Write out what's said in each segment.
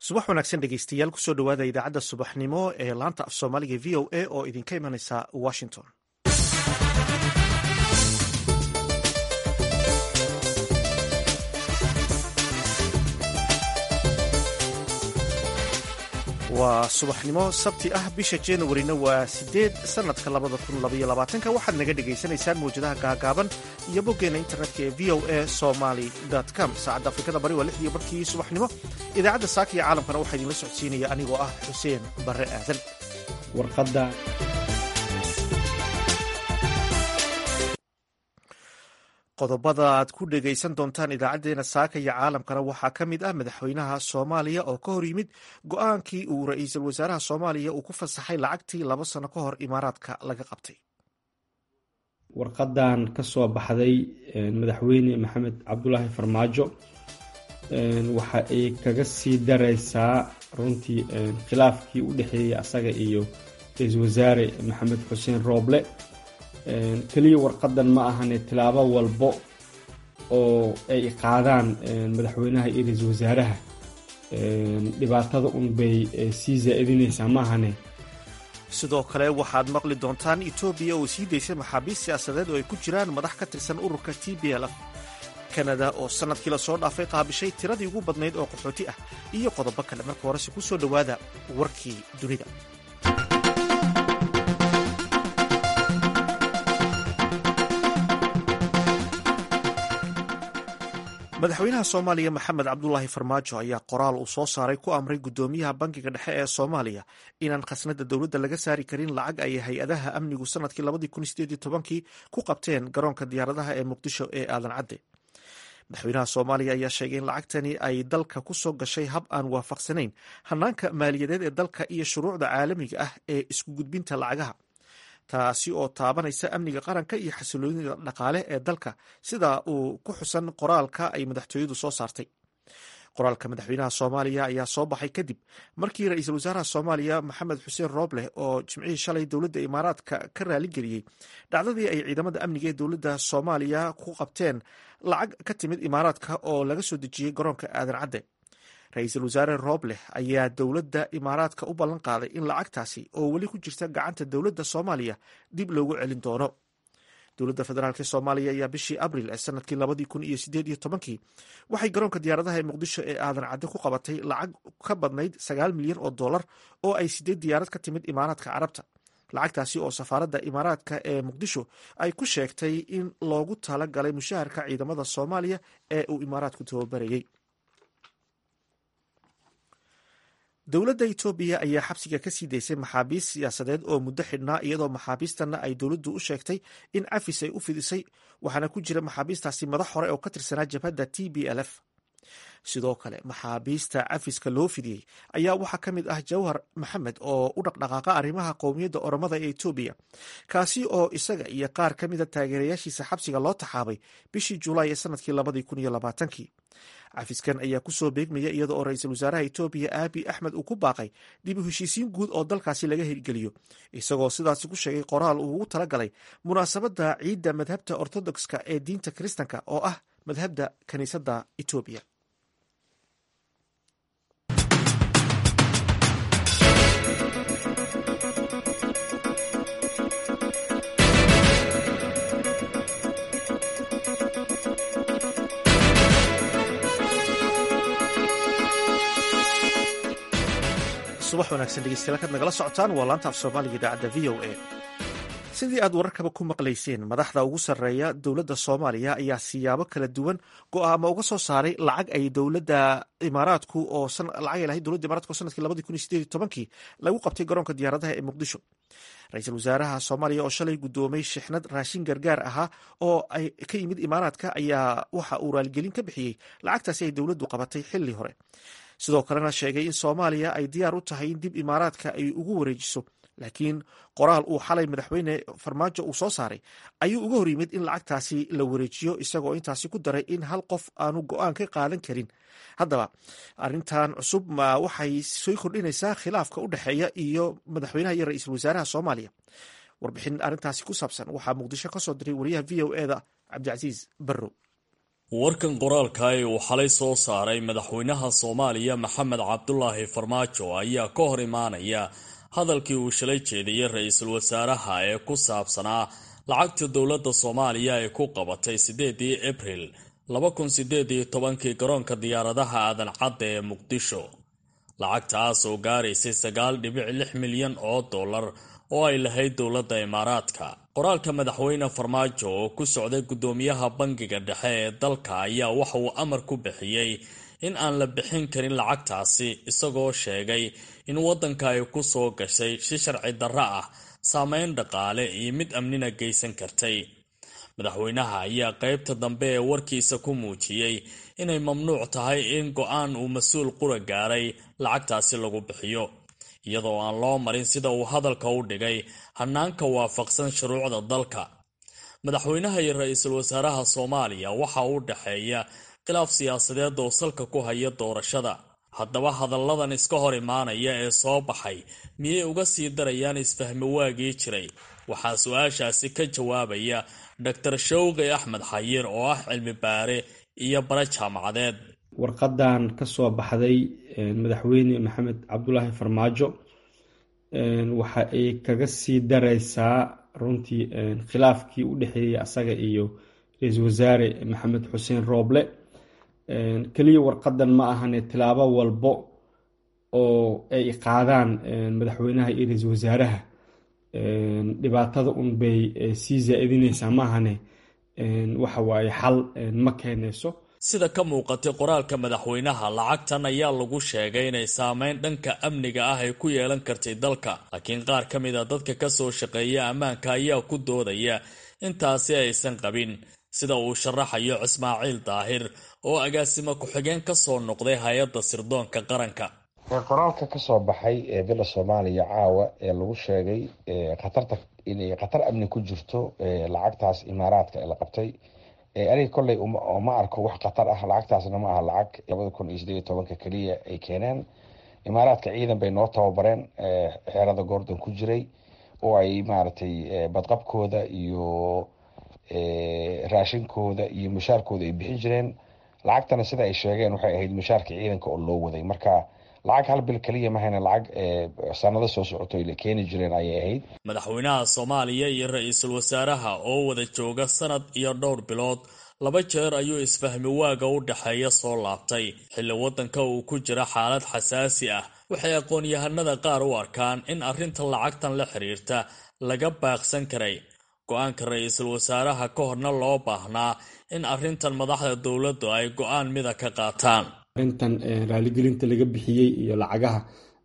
subax wanaagsan dhegeystayaal kusoo dhowaada idaacadda subaxnimo ee laanta af soomaaliga v o a oo idinka imanaysa washington waa subaxnimo sabti ah bisha januarina waa sideed sanadka labada kun labaiyo labaatanka waxaad naga dhagaysanaysaan mawjadaha gaagaaban iyo boggeena internetka ee v o a somaly com saacadda afrikada bari waa lixdii barkii subaxnimo idaacadda saaka iyo caalamkana waxaa idinla socodsiinaya anigoo ah xuseen barre aadan warqadda qodobada aad ku dhegaysan doontaan idaacadeena saaka iyo caalamkana waxaa ka mid ah madaxweynaha soomaaliya oo ka hor yimid go-aankii uu ra-iisul wasaaraha soomaaliya uu ku fasaxay lacagtii laba sano ka hor imaaraadka laga qabtay warqadan ka soo baxday madaxweyne maxamed cabdulaahi farmaajo waxa ay kaga sii dareysaa runtii khilaafkii u dhexeeyey asaga iyo ra-iisul wasaare maxamed xuseen rooble keliya warqadan ma ahane tilaabo walbo oo ay qaadaan madaxweynaha iyo ra-iisul wasaaraha dhibaatada un bay sii zaa'idinaysaa ma ahane sidoo kale waxaad maqli doontaan etoobiya oo sii daysay maxaabiist siyaasadeed oo ay ku jiraan madax ka tirsan ururka t b l f kanada oo sannadkii lasoo dhaafay qaabishay tiradii ugu badnayd oo qaxooti ah iyo qodobo kale marka horese ku soo dhowaada warkii dunida madaxweynaha soomaaliya maxamed cabdulaahi farmaajo ayaa qoraal uu soo saaray ku amray guddoomiyaha bankiga dhexe ee soomaaliya inaan khasnada dowladda laga saari karin lacag ay hay-adaha amnigu sanadkii labadii kun sideed tobankii ku qabteen garoonka diyaaradaha ee muqdisho ee aadan cadde madaxweynaha soomaaliya ayaa sheegay in lacagtani ay dalka ku soo gashay hab aan waafaqsanayn hanaanka maaliyadeed ee dalka iyo shuruucda caalamiga ah ee isku gudbinta lacagaha taasi oo taabanaysa amniga qaranka iyo xasiloonida dhaqaale ee dalka sida uu ku xusan qoraalka ay madaxtooyadu soo saartay qoraalka madaxweynaha soomaaliya ayaa soo baxay kadib markii ra-iisul wasaaraha soomaaliya maxamed xuseen rooble oo jimcihii shalay dowladda imaaraadka ka raaligeliyey dhacdadii ay ciidamada amniga ee dowladda soomaaliya ku qabteen lacag ka timid imaaraadka oo laga soo dejiyey garoonka aadan cadde ra-iisul wasaare rooble ayaa dowladda imaaraadka u ballan qaaday in lacagtaasi oo weli ku jirta gacanta dowladda soomaaliya dib loogu celin doono dowladda federaalk soomaaliya ayaa bishii abril ee sanadkii labadii kun iyo sideed iyo tobankii waxay garoonka diyaaradaha ee muqdisho ee aadan cadde ku qabatay lacag ka badnayd sagaal milyan oo dollar oo ay sideed diyaarad ka timid imaaraadka carabta lacagtaasi oo safaaradda imaaraadka ee muqdisho ay ku sheegtay in loogu tala galay mushaharka ciidamada soomaaliya ee uu imaaraadku tababarayey dowladda etoobiya ayaa xabsiga ka sii daysay maxaabiist siyaasadeed oo muddo xidhnaa iyadoo maxaabiistanna ay dowladdu u sheegtay in cafis ay u fidisay waxaana ku jira maxaabiistaasi madax hore oo ka tirsanaa jabhadda t b l f sidoo kale maxaabiista cafiska loo fidiyey ayaa waxaa ka mid ah jawhar maxamed oo u dhaqdhaqaaqa arrimaha qowmiyadda oromada ee etoobiya kaasi oo isaga iyo qaar ka mida taageerayaashiisa xabsiga loo taxaabay bishii julaay ee sanadkii labadii kun iyo labaatankii cafiskan ayaa kusoo beegmaya iyada oo ra-iisul wasaaraha etoobiya aabi axmed uu ku baaqay dib u heshiisiin guud oo dalkaasi laga hirgeliyo isagoo sidaasi ku sheegay qoraal uu ugu tala galay munaasabadda ciidda madhabta ortodokska ee diinta kiristanka oo ah madhabda kiniisadda etoobiya subax wanaagsan dhegeystayaal kaad nagala socotaan waa laanta af soomaaliga idaacadda v o a sidii aad wararkaba ku maqlayseen madaxda ugu sarreeya dowladda soomaaliya ayaa siyaabo kala duwan go-aamo uga soo saaray lacag ay dowladda imaaraadku oo lacag ay lahayd dowladda imaradku oo sanadkii labadii kun iyo sideed iyo tobankii lagu qabtay garoonka diyaaradaha ee muqdisho ra-iisul wasaaraha soomaaliya oo shalay guddoomay shixnad raashin gargaar ahaa oo ay ka yimid imaaraadka ayaa waxa uu raaligelin ka bixiyey lacagtaasi ay dowladdu qabatay xilli hore sidoo kalena sheegay in soomaaliya ay diyaar u tahay in dib imaaraadka ay ugu wareejiso laakiin qoraal uu xalay madaxweyne farmaajo uu soo saaray ayuu uga hor yimid in lacagtaasi la wareejiyo isagoo intaasi ku daray in hal qof aanu go-aan ka qaadan karin haddaba arintan cusub ma waxay soo kordhinaysaa khilaafka u dhexeeya iyo madaxweynaha iyo ra-iisul wasaaraha soomaaliya warbixin arrintaasi ku saabsan waxaa muqdisho ka soo diray wariyaha v o eda cabdicasiis barrow warkan qoraalka ee uu xalay soo saaray madaxweynaha soomaaliya maxamed cabdulaahi farmaajo ayaa ka hor imaanaya hadalkii uu shalay jeediyey ra-iisul wasaaraha ee ku saabsanaa lacagta dowladda soomaaliya ay ku qabatay siddeedii abril laba kun sideed iyo tobankii garoonka diyaaradaha aadan cadda ee muqdisho lacagtaas oo gaaraysay sagaal dhibic lix milyan oo dollar oo ay lahayd dowladda imaaraadka qoraalka madaxweyne farmaajo oo ku socday guddoomiyaha bangiga dhexe ee dalka ayaa waxa uu amar ku bixiyey in aan la bixin karin lacagtaasi isagoo sheegay in waddanka ay ku soo gashay si sharci darro ah saameyn dhaqaale iyo mid amnina geysan kartay madaxweynaha ayaa qaybta dambe ee warkiisa ku muujiyey inay mamnuuc tahay in go-aan uu mas-uul qura gaaray lacagtaasi lagu bixiyo iyadoo aan loo marin sida uu hadalka u dhigay hanaanka waafaqsan shuruucda dalka madaxweynaha iyo ra-iisul wasaaraha soomaaliya waxa u dhexeeya khilaaf siyaasadeed oo salka ku haya doorashada haddaba hadalladan iska hor imaanaya ee soo baxay miyay uga sii darayaan isfahmi waagii jiray waxaa su-aashaasi ka jawaabaya dor shawqi axmed xayir oo ah cilmi baare iyo bare jaamacadeed warqadan ka soo baxday madaxweyne maxamed cabdulaahi farmaajo waxa ay kaga sii dareysaa runtii khilaafkii u dhexeeyey asaga iyo ra-iisul wasaare maxamed xuseen rooble keliya warqadan ma ahane tilaabo walbo oo ay qaadaan madaxweynaha iyo ra-iisul wasaaraha dhibaatada un bay sii zaa-idineysaa maahane waxa waaye xal ma keenayso sida ka muuqatay qoraalka madaxweynaha lacagtan ayaa lagu sheegay inay saameyn dhanka amniga ah ay ku yeelan kartay dalka laakiin qaar ka mid a dadka kasoo shaqeeya ammaanka ayaa ku doodaya intaasi aysan qabin sida uu sharaxayo ismaaciil daahir oo agaasimo ku-xigeen kasoo noqday hay-adda sirdoonka qaranka qoraalka kasoo baxay ee bila soomaaliya caawa ee lagu sheegay khatarta inay khatar amni ku jirto lacagtaas imaaraadka ee la qabtay aniga kolley ma arko wax khatar ah lacagtaasna ma aha lacag labada kun iyo sideed iyo tobanka keliya ay keeneen imaaraadka ciidan bay noo tababareen xeerada goordon ku jiray oo ay maaragtay badqabkooda iyo raashinkooda iyo mushaarkooda ay bixin jireen lacagtana sida ay sheegeen waxay ahayd mushaarka ciidanka oo loo waday marka lacag hal bil keliya mahayna lacag sanado soo socoto la keeni jireen ayay ahayd madaxweynaha soomaaliya iyo ra-iisul wasaaraha oo wada jooga sanad iyo dhowr bilood laba jeer ayuu isfahmi waaga u dhexeeya soo laabtay xilli waddanka uu ku jira xaalad xasaasi ah waxay aqoon-yahanada qaar u arkaan in arrinta lacagtan la xiriirta laga baaqsan karay go-aanka ra-iisul wasaaraha ka horna loo baahnaa in arrintan madaxda dowladdu ay go-aan mida ka qaataan arrintan raaligelinta laga bixiyey iyo lacagaha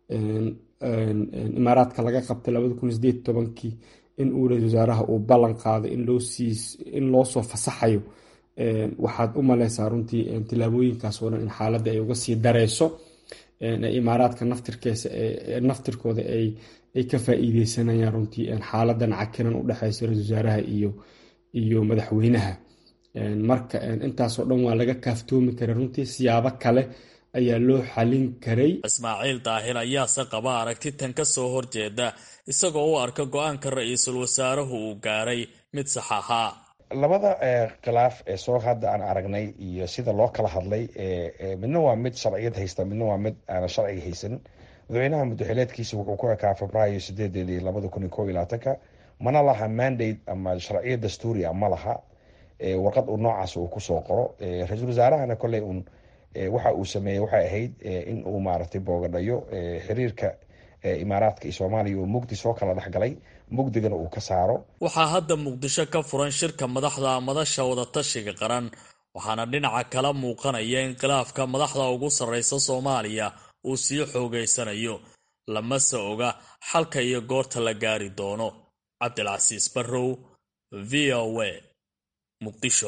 imaaraadka laga qabtay labada kun sideed tobankii in uu ra-isul wasaaraha uu ballan qaado in loo soo fasaxayo waxaad u maleysaa runtii tilaabooyinkaas oo dhan in xaaladda ay uga sii dareyso imaaraadka naftirkeesa naftirkooda ay ka faa-iideysanayaan runtii xaaladan cakiran u dhexeysa ra-isul wasaaraha iyo iyo madaxweynaha marka intaasoo dhan waa laga kaaftoomi karay runtii siyaabo kale ayaa loo xalin karay ismaaciil daahir ayaase qaba aragti tan ka soo horjeeda isagoo u arka go-aanka ra-iisul wasaaruhu uu gaaray mid sax ahaa labada khilaaf ee soo hadda aan aragnay iyo sida loo kala hadlay midna waa mid sharciyad haysta midna waa mid aana sharciga haysan madaxweynaha muddaxileedkiisa wuxuu ku ekaa febraayo sideedeedii labada kun iyo ko iyo labaatanka mana laha mandate ama sharciya dastuuri a ma laha warqad uu noocaas uu kusoo qoro ra-iisul wasaarahana kolley un waxa uu sameeyey waxay ahayd in uu maaragtay boogadhayo xiriirka imaaraadka iyo soomaaliya oo mugdi soo kala dhexgalay mugdigana uu ka saaro waxaa hadda muqdisho ka furan shirka madaxda madasha wadatashiga qaran waxaana dhinaca kala muuqanaya in khilaafka madaxda ugu sarreysa soomaaliya uu sii xoogeysanayo lamase oga xalka iyo goorta la gaari doono cabdilcasiis barrow v o a muqdisho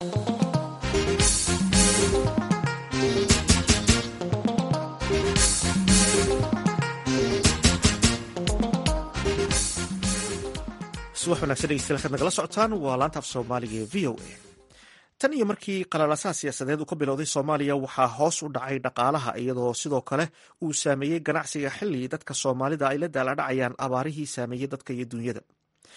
subax wanagsan dhegeystayaal kaad nagala socotaan waa laanta af soomaaliga ee v o a tan iyo markii qalalasaha siyaasadeed uu ka bilowday soomaaliya waxaa hoos u dhacay dhaqaalaha iyadoo sidoo kale uu saameeyey ganacsiga xilli dadka soomaalida ay la daaladhacayaan abaarihii saameeyey dadka iyo dunyada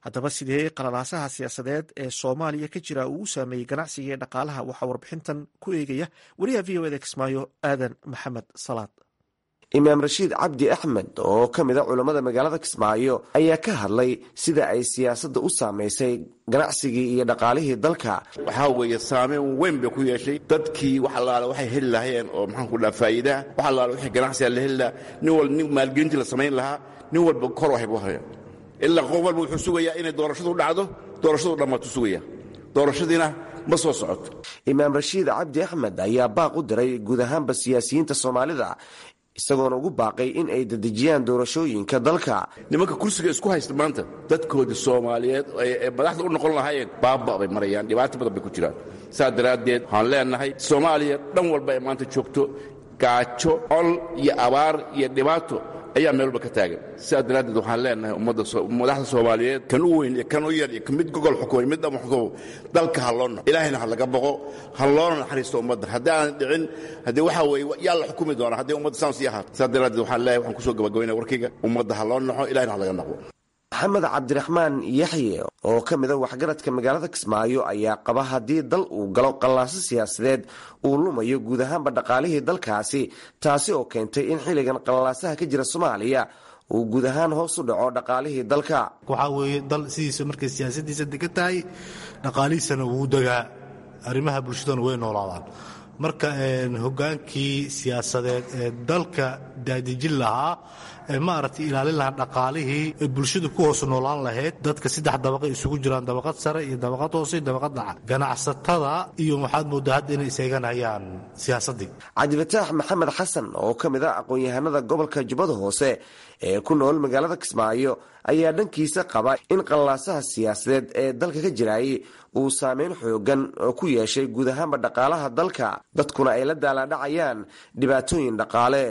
haddaba sidee qalalaasaha siyaasadeed ee soomaaliya ka jira uu u saameeyey ganacsiga iyo dhaqaalaha waxaa warbixintan ku eegaya wariyaha v o eda kismaayo aadan maxamed salaad imaam rashiid cabdi axmed oo ka mid a culammada magaalada kismaayo ayaa ka hadlay sida ay siyaasadda u saamaysay ganacsigii iyo dhaqaalihii dalka waxaa weeye saameyn weyn bay ku yeeshay dadkii wax allaale waxay heli lahaayeen oo maxaanku dhaha faa'iidaha wax allaale waxay ganacsiga la heli lahaa nin walba nin maalgelintii la samayn lahaa nin walba kor waxay bu haya ilaa qof walba wuxuu sugayaa inay doorashadu dhacdo doorashadu dhammaatu sugaya doorashadiina ma soo socoto imaam rashiid cabdi axmed ayaa baaq u diray guud ahaanba siyaasiyiinta soomaalida isagoona ugu baaqay in ay dedejiyaan doorashooyinka dalka nimanka kursiga isku haysta maanta dadkoodii soomaaliyeed ee madaxda u noqon lahaayeen baaba bay marayaan dhibaato badan bay ku jiraan saas daraaddeed waxaan leenahay soomaaliya dhan walba ay maanta joogto gaajo col iyo abaar iyo dhibaato ayaa meel walba ka taagan sidaas daraaddeed waxaan leenahay madaxda soomaaliyeed kan u weyn iyo kan u yar iyo mid gogol xukumay mid dhama xukumo dalka ha loo naxo ilaahayna ha laga boqo ha loona naxariisto ummadda haddii aanan dhicin haddii waxaa weeye yaa la xukumi doonaa haddii ummadda saan sii ahaato sidaas daraaddeed waxaan leeyahay waxaan kusoo gabagabaynaya warkayga ummadda ha loo naxo ilahayna ha laga naqo maxamed cabdiraxmaan yaxye oo ka mid a waxgaradka magaalada kismaayo ayaa qaba haddii dal uu galo qallaaso siyaasadeed uu lumayo guud ahaanba dhaqaalihii dalkaasi taasi oo keentay in xilligan qallaasaha ka jira soomaaliya uu guud ahaan hoos u dhaco dhaqaalihii dalka waxaa weeye dal sidiisa markay siyaasadiisa degan tahay dhaqaalihiisana wuu degaa arrimaha bulshadana way noolaadaan marka hogaankii siyaasadeed ee dalka daadejin lahaa ee maaragtay ilaalin lahaa dhaqaalihii ee bulshadu ku hoos noolaan lahayd dadka saddex dabaqa isugu jiraan dabaqad sare iyo dabaqad hoose iyo dabaqad dhaca ganacsatada iyo waxaad moodaa hadda inay iseeganayaan siyaasaddii cabdifataax maxamed xasan oo ka mid a aqoon-yahanada gobolka jubbada hoose ee ku nool magaalada kismaayo ayaa dhankiisa qaba in qallaasaha siyaasadeed ee dalka ka jiraayay uu saameyn xoogan oo ku yeeshay guud ahaanba dhaqaalaha dalka dadkuna ay la daalaadhacayaan dhibaatooyin dhaqaale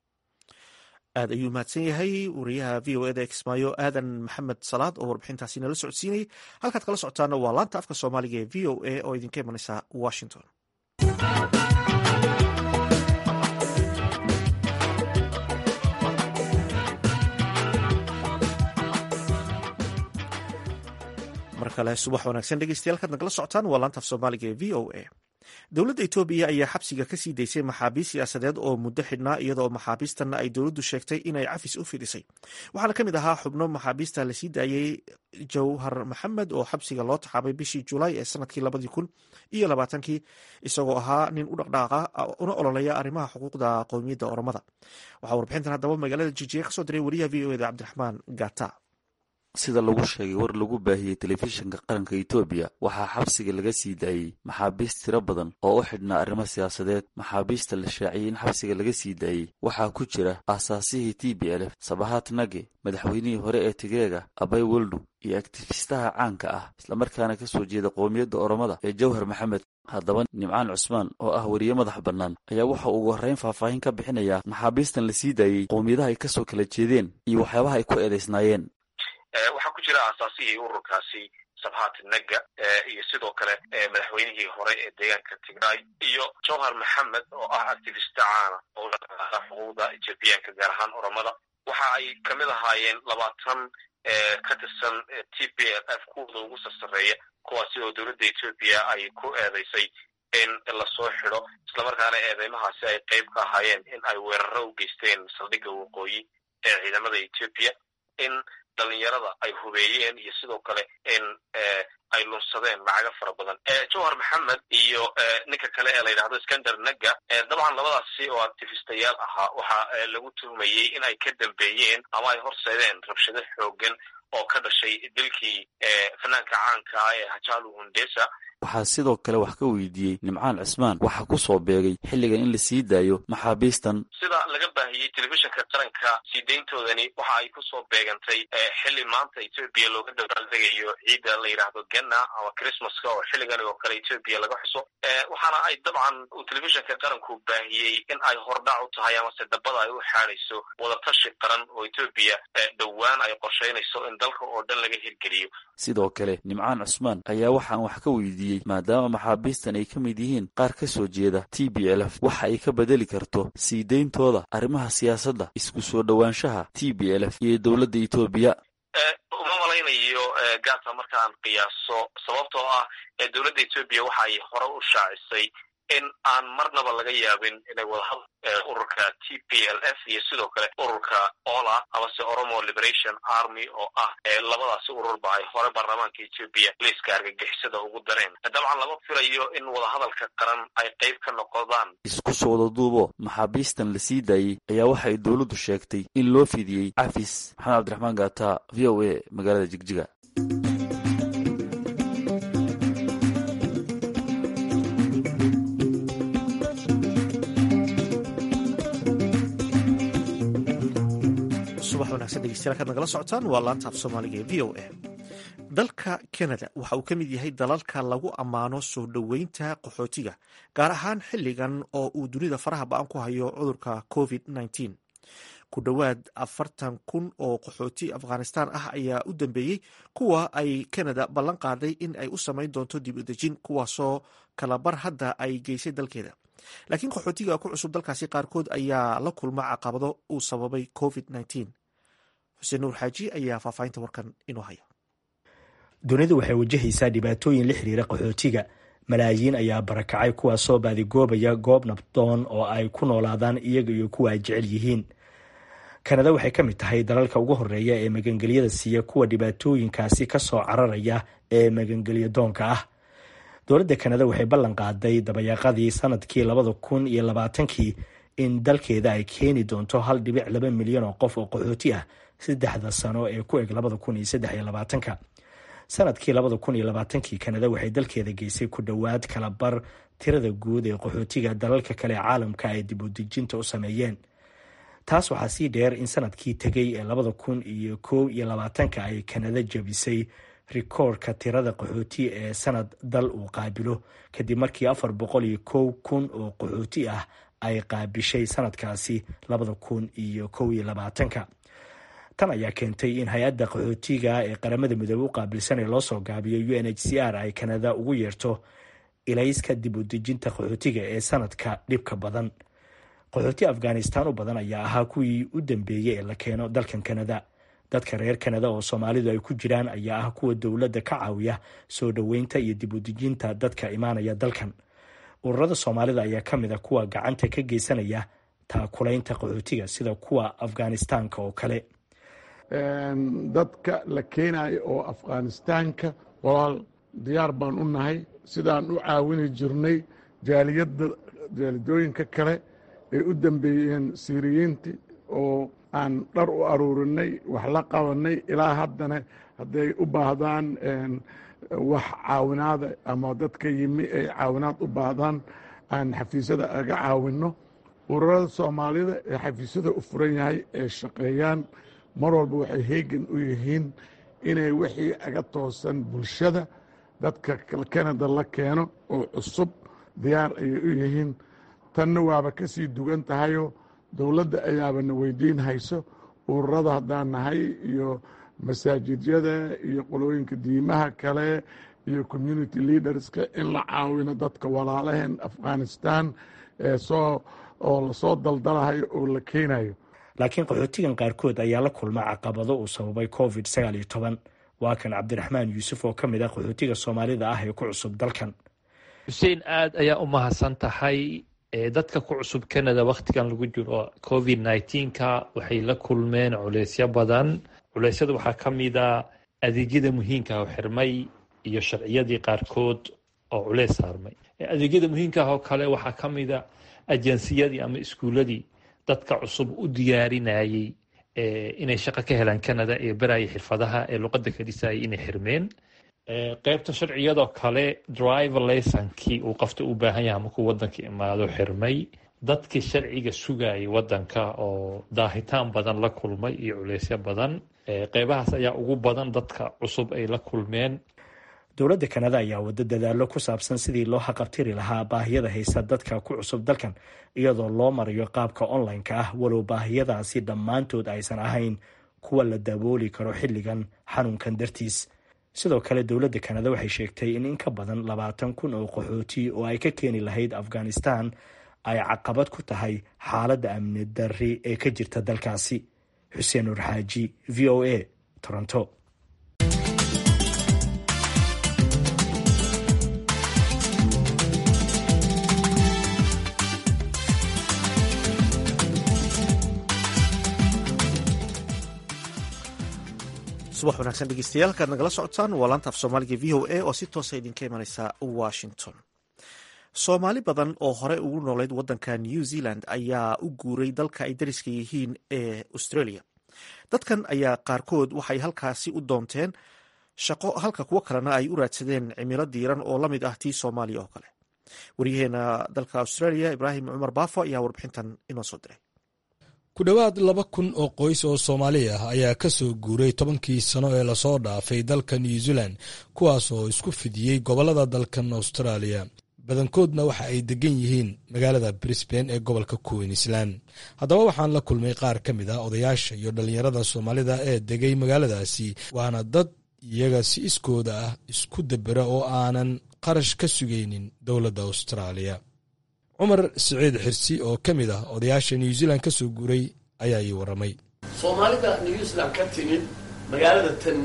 aad ayuu mahadsan yahay wariyaha v o eda ee kismaayo aadan maxamed salaad oo warbixintaasi nala socodsiinayay halkaad kala socotaana waa laanta afka soomaaliga ee v o a oo idinka imanaysa washington mar kale subax wanaagsan dhegeystayaal kaad nagala socotaan waa laanta af soomaaliga ee v o a dowladda etoobiya ayaa xabsiga ka sii daysay maxaabiist siyaasadeed oo muddo xidhnaa iyadoo maxaabiistanna ay dowladdu sheegtay inay cafis u fidisay waxaana ka mid ahaa xubno maxaabiista lasii daayey jawhar maxamed oo xabsiga loo taxaabay bishii julaay ee sanadkii labadii kun iyo labaatankii isagoo ahaa nin u dhaqdhaaqa una ololeya arrimaha xuquuqda qowmiyadda oromada waxaa warbixintan haddaba magaalada jijiga kasoo diray wariyaha v o eda cabdiraxmaan gata sida lagu sheegay war lagu baahiyey telefishinka qaranka etoobiya waxaa xabsiga laga sii daayey maxaabiist tiro badan oo u xidhnaa arrimo siyaasadeed maxaabiista la shaaciyey in xabsiga laga sii daayey waxaa ku jira aasaasihii t b lf sabahat nage madaxweynihii hore ee tigreega abay weldu iyo aktifistaha caanka ah islamarkaana ka soo jeeda qowmiyadda oromada ee jawhar maxamed haddaba nimcaan cusmaan oo ah weriye madax bannaan ayaa waxa ugu horreyn faahfaahin ka bixinayaa maxaabiistan la sii daayey qowmiyadaha ay ka soo kala jeedeen iyo waxyaabaha ay ku eedaysnaayeen waxaa ku jira aasaasihii ururkaasi sabhat naga iyo sidoo kale madaxweynihii hore ee deegaanka tigray iyo jawhar maxamed oo ah activista caana oo xuquuqda ethoobiyaanka gaar ahaan oromada waxa ay kamid ahaayeen labaatan ka tirsan t p l f kuwooda ugu sarsareeya kuwaasi oo dowladda etoobiya ay ku eedeysay in lasoo xido islamarkaana eedeymahaasi ay qeyb ka ahaayeen in ay weeraro u geysteen saldhigga waqooyi ee ciidamada etoobiya in dhalinyarada ay hubeeyeen iyo sidoo kale in ay lunsadeen lacaga fara badan jawhar maxamed iyo ninka kale ee la yidhahdo skander naga dabcan labadaasi oo actifistayaal ahaa waxa lagu tuhmayey in ay ka dambeeyeen ama ay horseedeen rabshado xoogan oo ka dhashay dilkii fanaanka caanka ah ee hajalu hundesa waxaa sidoo kale wax ka weydiiyey nimcaan cismaan waxaa ku soo beegay xilligan in la sii daayo maxaabiistan sida laga baahiyey telefishinka qaranka sii dayntoodani waxa ay kusoo beegantay xilli maanta etoobiya looga dabaaldegayo ciidda la yidhaahdo genna ama christmaska oo xilligan oo kale etoobiya laga xuso waxaana ay dabcan uu telefishinka qaranku baahiyey in ay hordhac u tahay amase dabada ay u xaadayso wadatashi qaran oo etoobiya dhowaan ay qorsheynayso in dalka oo dhan laga hirgeliyo sidoo kale nimcaan cusmaan ayaa waxaan wax ka weydiiyey maadaama maxaabiistan ay ka mid yihiin qaar ka soo jeeda t b lf waxa ay ka bedeli karto sii deyntooda arrimaha siyaasadda isku soo dhowaanshaha t b lf iyo dowladda etoobiya uma malaynayo gata marka aan qiyaaso sababtoo ah dowladda etoobiya waxa ay hore u shaacisay in aan marnaba laga yaabin inay wadahadal ururka t p l f iyo sidoo kale ururka ola amase oromo liberation army oo ah labadaasi ururba ay hore baarlamaanka etoobiya liiska argagixisada ugu dareen dabcan lama filayo in wadahadalka qaran ay qayb ka noqdaan isku soo wada duubo maxaabiistan la sii daayey ayaa waxa ay dowladdu sheegtay in loo fidiyey cafis maxamed cabdiraxmaan gaata v o a magaalada jigjiga subax wanaagsan dhegeystayaal kaad nagala socotaan waa laanta af soomaaliga ee v o a dalka canada waxa uu ka mid yahay dalalka lagu ammaano soo dhoweynta qaxootiga gaar ahaan xilligan oo uu dunida faraha ba-an ku hayo cudurka covid -19 ku dhowaad afartan kun oo qaxooti afghanistan ah ayaa u dambeeyey kuwa ay canada ballan qaaday in ay u samayn doonto dib u dejin kuwaasoo kalabar hadda ay geysay dalkeeda laakiin qaxootiga ku cusub dalkaasi qaarkood ayaa la kulma caqabado uu sababay covid -19 xuseen nuur xaaji ayaa faahfaahinta warkan inoo haya dunidu waxay wajahaysaa dhibaatooyin la xiriira qaxootiga malaayiin ayaa barakacay kuwaasoo baadigoobaya goob nabdoon oo ay ku noolaadaan iyaga iyo kuwa ay jecel yihiin kanada waxay ka mid tahay dalalka ugu horeeya ee magangelyada siiya kuwa dhibaatooyinkaasi ka soo cararaya ee magangelyo doonka ah dowladda kanada waxay ballan qaaday dabayaaqadii sanadkii labada kun iyo labaatankii in dalkeeda ay keeni doonto hal dhibic laba milyan oo qof oo qaxooti ah saddexda sano ee ku eg labada kun iyo saddex iyo labaatanka sanadkii labada kun iyo labaatankii kanada waxay dalkeeda geysay ku dhowaad kala bar tirada guud ee qaxootiga dalalka kale ee caalamka ay dib u dejinta u sameeyeen taas waxaa sii dheer in sanadkii tegay ee labada kun iyo kow iyo labaatanka ay kanada jabisay rikoorka tirada qaxooti ee sanad dal uu qaabilo kadib markii afar boqol iyo kow kun oo qaxooti ah ay qaabishay sanadkaasi labada kun iyo kow iyo labaatanka tan ayaa keentay in hay-adda qaxootiga ee qaramada midoobe u qaabilsan ee loosoo gaabiyo u n h c r ay kanada ugu yeerto ilayska dib u dejinta qaxootiga ee sanadka dhibka badan qaxooti afghanistan u badan ayaa ahaa kuwii u dambeeyey ee la keeno dalkan kanada dadka reer kanada oo soomaalidu ay ku jiraan ayaa ah kuwa dowladda ka caawiya soo dhoweynta iyo dib u dejinta dadka imaanaya dalkan ururada soomaalida ayaa ka mid a kuwa gacanta ka geysanaya taakulaynta qaxootiga sida kuwa afghanistaanka oo kale dadka la keenayo oo afghanistaanka walaal diyaar baan u nahay sidaan u caawini jirnay jaaliyadda jaalidooyinka kale ay u dambeeyeen siiriyiintii oo aan dhar u aruurinay wax la qabanay ilaa haddana hadday u baahdaan wax caawinaada ama dadka yimi ay caawinaad u baahdaan aan xafiisyada aga caawinno ururada soomaalida ee xafiisyada u furan yahay ee shaqeeyaan mar walba waxay heegan u yihiin inay wixii aga toosan bulshada dadka kanada la keeno oo cusub diyaar ayay u yihiin tanna waaba ka sii dugan tahayoo dowladda ayaabana weydiin hayso ururada haddaan nahay iyo masaajidyada iyo qolooyinka diimaha kale iyo community leaderska in la caawino dadka walaalaheen afghanistan eesoo oo lasoo daldalahayo oo la keenayo laakiin qaxootigan qaarkood ayaa la kulma caqabado uu sababay covid sagaal iyo toban waa kan cabdiraxmaan yuusuf oo ka mid ah qaxootiga soomaalida ah ee ku cusub dalkan xuseen aad ayaa u mahadsan tahay dadka ku cusub canada wakhtigan lagu jiro covid nneteen-ka waxay la kulmeen culeysyo badan culeysyada waxaa ka mid a adeegyada muhiimka oo xirmay iyo sharciyadii qaarkood oo culeys saarmay adeegyada muhiimkaah oo kale waxaa ka mid a ajansiyadii ama iskuuladii dadka cusub u diyaarinayey inay shaqo ka helaan canada ee baraya xirfadaha ee luqadda ka dhisayay inay xirmeen qeybta sharciyadoo kale driver laysonkii uu qofta u baahan yahay markuu wadanka imaado xirmay dadkii sharciga sugayay wadanka oo daahitaan badan la kulmay iyo culeysyo badan qeybahaas ayaa ugu badan dadka cusub ay la kulmeen dowladda kanada ayaa wado dadaallo ku saabsan sidii loo haqabtiri lahaa baahiyada haysa dadka ku cusub dalkan iyadoo loo marayo qaabka online-ka ah walow baahiyadaasi dhammaantood aysan ahayn kuwa la dabooli karo xilligan xanuunkan dartiis sidoo kale dowladda kanada waxay sheegtay in in ka badan labaatan kun oo qaxooti oo ay ka keeni lahayd afghanistan ay caqabad ku tahay xaaladda amni darri ee ka jirta dalkaasi xuseen nur xaaji v o a toronto subax wanaagsan dhegeystayaal halkaad nagala socotaan waa laanta af soomaaliga v o a oo si toosa idinka imaneysa washington soomaali badan oo hore ugu noolayd wadanka new zealand ayaa u guuray dalka ay dariska yihiin ee australia dadkan ayaa qaarkood waxay halkaasi u doonteen shaqo halka kuwo kalena ay u raadsadeen cimilo diiran oo la mid ah tii soomaaliya oo kale waryaheena dalka australia ibraahim cumar baafo ayaa warbixintan inoo soo diray ku dhowaad laba kun oo qoys oo soomaali ah ayaa ka soo guuray tobankii sano ee lasoo dhaafay dalka new zealand kuwaas oo isku fidiyey gobollada dalkan australia badankoodna waxa ay degan yihiin magaalada brisbane ee gobolka queensland haddaba waxaan la kulmay qaar ka mid ah odayaasha iyo dhallinyarada soomaalida ee degay magaaladaasi waana dad iyaga si iskooda ah isku dabera oo aanan qarash ka sugaynin dowladda austraaliya cumar siciid xirsi oo ka mid ah odayaasha new zealand ka soo guuray ayaa ii warramay soomaalida new zealand ka timid magaalada tan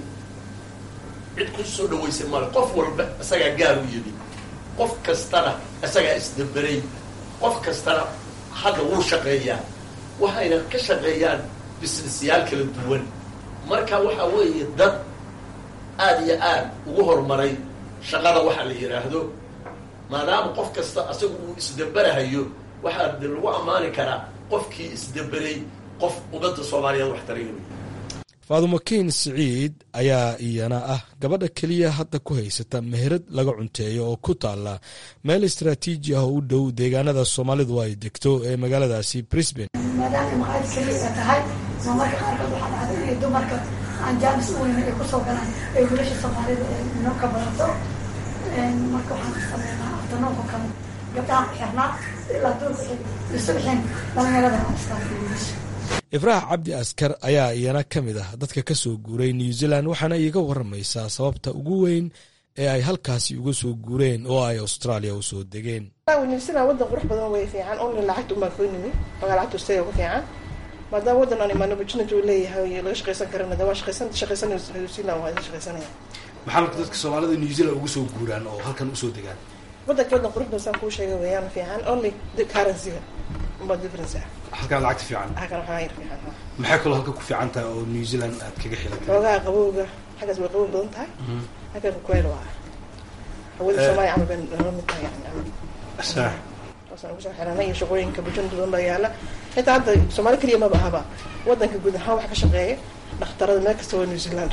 cid ku soo dhawaysay male qof walba isagaa gaar u yimi qof kastana isagaa isdaberay qof kastana hadda wuu shaqeeyaa waxayna ka shaqeeyaan businessyaal kala duwan marka waxa weeye dad aada iyo aad ugu horumaray shaqada waxaa la yidhaahdo maadaama qof kasta asagu uu isdaberahayo waxaa de lagu ammaani karaa qofkii isdaberay qof ummadda soomaaliyeed wax taray wey faadumo kiin siciid ayaa iyana ah gabadha keliya hadda ku haysata meherad laga cunteeyo oo ku taalla meel istraatiiji ah oo u dhow deegaanada soomaalidu ay degto ee magaaladaasi brisbane maadaama maqaayad keliya tahay marmarka qaarkood waxaa dhacda inay dumarka aan jaamis u weynin ay kusoo galaan ay wiilasha soomaalida noo ka barato marka waxaan ka sameynaa aftanooka kale gabdhaha ku xirnaa ilaa duurka isu bixin dhalinyarada wiilasha ifraax cabdi askar ayaa iyana ka mid ah dadka ka soo guuray new zealand waxaana iiga waramaysaa sababta ugu weyn ee ay halkaasi uga soo guureen oo ay australia u soo degeen new zealand wadan qurux badan way fiican only lacagta umaa koo nimi magaa lacagta australia uga fiican maadaama waddan aan imaano opportunity uu leeyahay laga shaqaysan karana de waa shaqaysan shaqaysan new zealand waa shaqaysanaya maxaa marka dadka soomaalida new zealand ugu soo guuraan oo halkan usoo degaan wadanka wadan qurux badan saan kuu sheegay weeyaan fiican only the currency-ga umbaa difference ah halkaa lacagta fiican halkan waxaa yar fiican maxay kaloo halka ku fiican tahay oo new zealand aad kaga xilan xoogaha qabowga xaggaas way qabow badan tahay halkan kuweel waa hawada soomaaliya camal bay nala mid tahay yani camal sax waasaan ugu soo xiranay iyo shaqooyinka opportunity badan baa yaala xitaa hadda soomaali keliya maba ahaba wadanka guud ahaan wax ka shaqeeya dhakhtarada meel kasta waa new zealand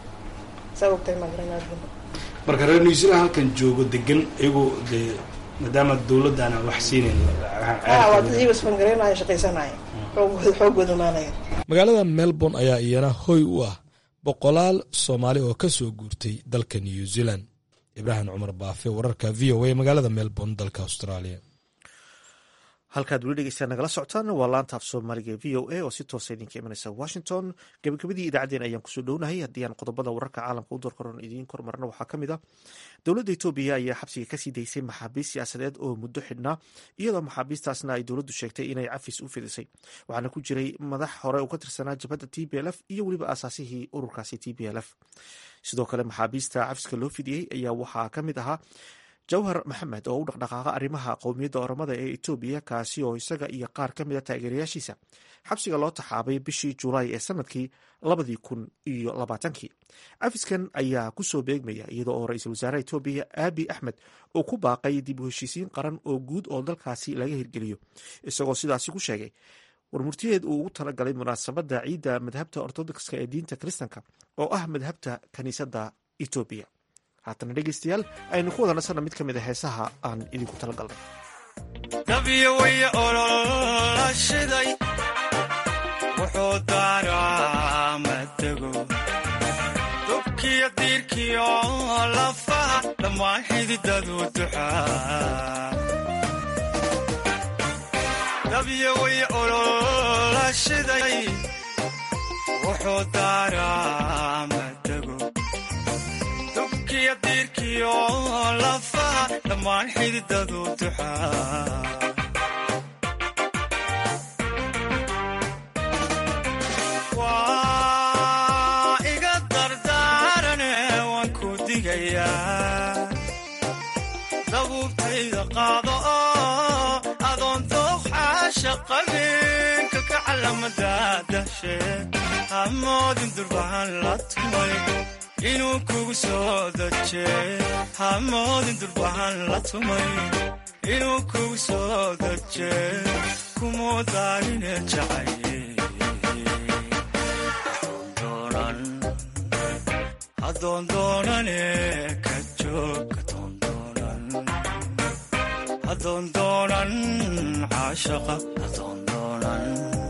saa ogtahay maa garanaa marka reer new zealand halkan joogo degan iyagoo dee maadaama dowladda aan wax siinayn waa dad iyago isfangareynaya shaqaysanaya xoogooda xoogooda maanaya magaalada melbourne ayaa iyana hoy u ah boqolaal soomaali oo ka soo guurtay dalka new zealand ibraahim cumar baafe wararka v o a magaalada melbourne dalka australia halkaad weli dhegeysaa nagala socotaan waa laanta af soomaaliga v o a oo si toosa idinka imanaysa washington gabagabadii idaacaddeen ayaan kusoo dhownahay haddii aan qodobada wararka caalamka u doorkaroon idiin kormarna waxaa ka mid ah dowladda etoobiya ayaa xabsiga kasii daysay maxaabiist siyaasadeed oo muddo xidhnaa iyadoo maxaabiistaasna ay dowladdu sheegtay inay cafis u fidisay waxaana ku jiray madax hore u ka tirsanaa jabhadda t b l f iyo weliba aasaasihii ururkaasi t b l f sidoo kale maxaabiista cafiska loo fidiyey ayaa waxaa ka mid ahaa jawhar maxamed oo u dhaqdhaqaaqa arrimaha qowmiyadda oromada ee etoobiya kaasi oo isaga iyo qaar ka mida taageerayaashiisa xabsiga loo taxaabay bishii julaay ee sanadkii labadii kun iyo labaatankii cafiskan ayaa kusoo beegmaya iyadoo oo ra-iisul wasaaraha etoobiya aabi axmed uu ku baaqay dib u heshiisiin qaran oo guud oo dalkaasi laga hirgeliyo isagoo sidaasi ku sheegay warmurtiyeed uu ugu talagalay munaasabadda ciidda madhabta ortodokska ee diinta kiristanka oo ah madhabta kiniisadda etoobiya haatana dhegeystayaal aynu ku wada nasanna mid ka mid a heesaha aan idinku talagalnay dabyo way ololashiday wuxuu daaraa matego dubkiyo diirkiyo lafaha dhammaan xididadu duxaa dabyo way ololashiday wuxuu daaraa matego dubkiyo diirkiyo lafaha dhammaan xididadu duxaa waa iga dardaarane waan ku digayaa dabuubtayda qaado oo adoon dooqxaasha qabinka ka calamada dahshe hamoodin durbahan la tumay inuu kugu soo daje hamoodin durbahan la tumay inuu kugu soo daje kumuu daarine jacaye hadoondoonane ka joog hadoondoonan caashaqa hadoondoonan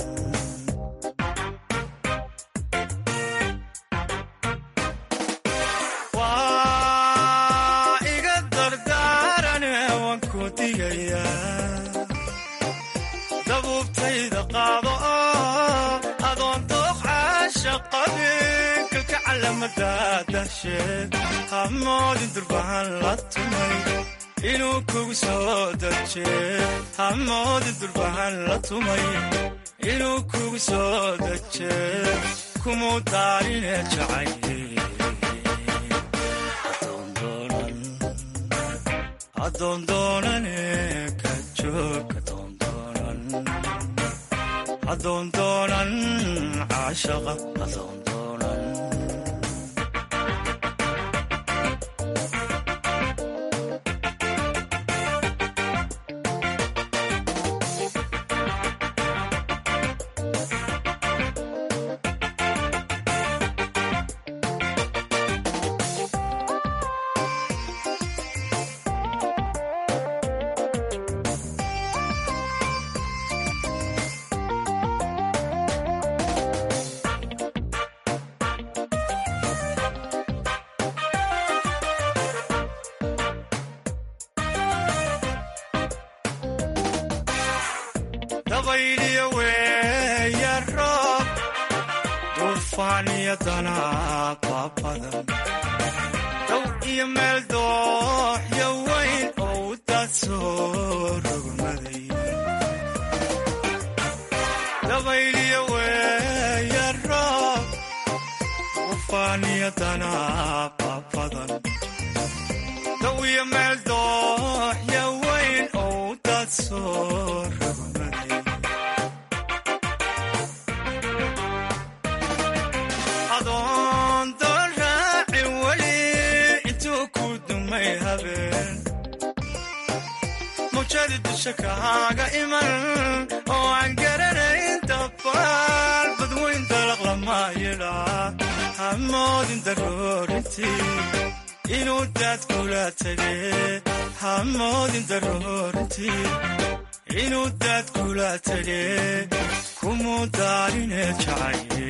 waa iga dardaarane waan ku digayaa dabuubtayda qaado oo adoon dooq caashaqabin kalka calamadadasheed hamoodin durbahan la tumay inuu kugu soo daje hamoodin durbahan la tumay inuu kugu soo daje kumuu daarine jacaye hadoondoonane ka joog hadoondoonan caashaqa hadoondoonan dabayliyo weeya roob duufaaniyo danaaba badan dow iyo meel dooxyo weyn oo u daad soo rogmaday dabayliyo weeya roob duufaaniyo danaaba badan dow iyo meel dooxyo weyn oo u daad soo rogmaday adoon doon raaci weli intuu ku dumay habeen mawjadi dusha kahaaga iman oo aan garanayn dabaal badweyn dalaq lama yidhaa hamoodin daroorintii inuu daad kula tege hamoodin daroorintii inuu daad kula tege kumuu daarine jacaye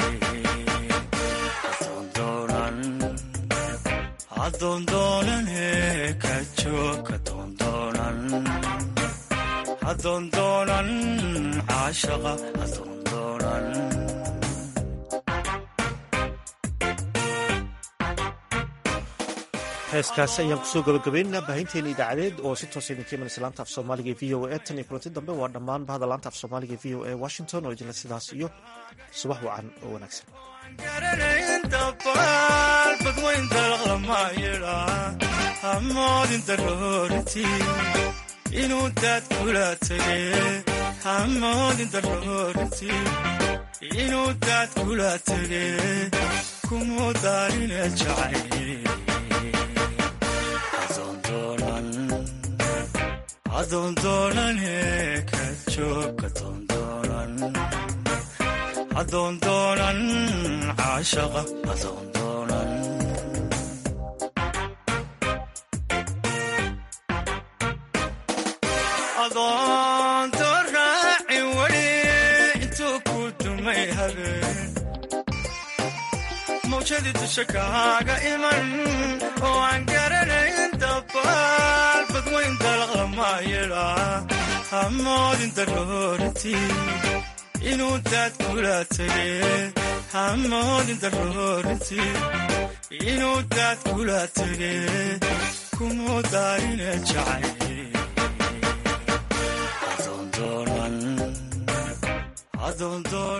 hadoondoonane ka joog hadoondoonan hadoondoonan caashaqa hadoondoonan heeskaasi ayaan kusoo gabagabaynaynaa baahinteena idaacadeed oo si toosa idinka imanaysa laanta af soomaaliga e v o a tan iyo kulanti dambe waa dhammaan bahda laanta af soomaaliga e v o a washington oo idinla sidaas iyo subax wacan oo wanaagsan garanayn dabaal badweyn dalaq lama yidhaa hamoodin daroorintii inuu daad kula tege hamoodin daroorintii inuu daad kula tege kumuu daarine jacaye hadoondoonane ka joog hadoondoonan hadoondoonan caashaqa hadoondoonan adoondoon raaci weli intuu ku dumay habeen mawjadii dusha kahaaga iman oo aan garanayn dabaal badweyn dalaq lama yidhaa hamoodin daroorintii inuu daad kula tege hamoodin daroorintii inuu daad kula tege kumuu daarine jacaye hadoondoonan hadoondoon